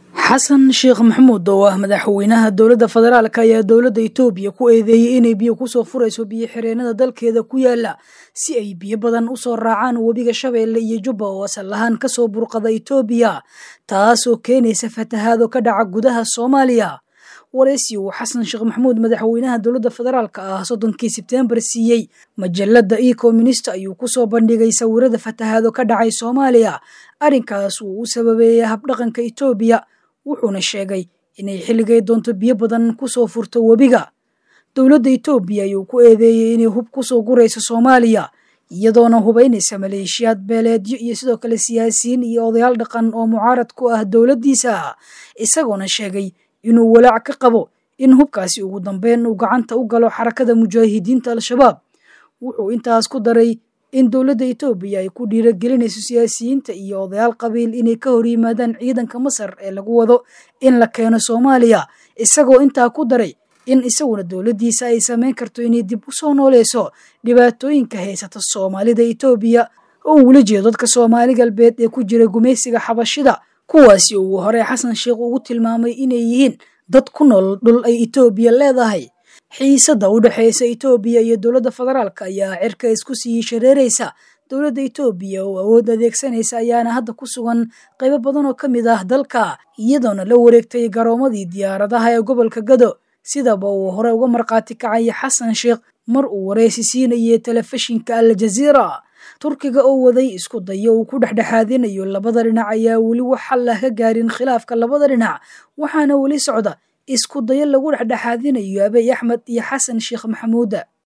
xasan sheekh maxamuud oo ah madaxweynaha dowladda federaalk ayaa dowladda itoobiya ku eedeeyey inay biyo kusoo furayso biyo xireenada dalkeeda ku yaala si ay biyo badan usoo raacaan webiga shabeelle iyo jubba oo asal ahaan kasoo burqada itoobiya taasoo keenaysa fatahaado ka dhaca gudaha soomaaliya wareysi uu xasan sheekh maxamuud madaxweynaha dowladda federaalk ah soddonkii sebtembar siiyey majalada ecominist ayuu kusoo bandhigay sawirada fatahaado ka dhacay soomaaliya arrinkaas uu u sababeeyey habdhaqanka itoobiya wuxuuna sheegay inay xilligay doonto biyo badan kusoo furto webiga dowladda itoobiya ayuu ku eedeeyey inay hub kusoo gurayso soomaaliya iyadoona hubaynaysa maleeshiyaad beeleedyo iyo sidoo kale siyaasiyiin iyo odayaal dhaqan oo mucaarad ku ah dowladdiisa isagoona sheegay inuu walaac ka qabo in hubkaasi ugu dambeyn uu gacanta u galo xarakada mujaahidiinta al-shabaab wuxuu intaas ku daray in dowladda itoobiya ay ku dhiiragelinayso siyaasiyiinta iyo odayaal qabiil inay ka hor yimaadaan ciidanka masar ee lagu wado in la keeno soomaaliya isagoo intaa ku daray in isaguna dowladdiisa ay samayn karto inay dib u soo nooleyso dhibaatooyinka haysata soomaalida itoobiya oo uula jeedo dadka soomaali galbeed ee ku jira gumaysiga xabashida kuwaasi uu hore xasan sheekh ugu tilmaamay inay yihiin dad ku nool dhul ay itoobiya leedahay xiisada u dhexeysa itoobiya iyo dowladda federaalk ayaa cirka isku sii shareeraysa dowladda itoobiya oo awood adeegsanaysa ayaana hadda ku sugan qaybo badan oo ka mid ah dalka iyadoona la wareegtay garoomadii diyaaradaha ee gobolka gado sidaba uu hore uga markhaati kacay xasan sheekh mar uu wareysi siinayay telefishinka al jaziira turkiga oo waday isku dayo uu ku dhexdhexaadinayo labada dhinac ayaa weli wax xal ah ka gaarin khilaafka labada dhinac waxaana weli socda isku dayo lagu dhexdhexaadinayo abey axmed iyo xasan sheekh maxamuuda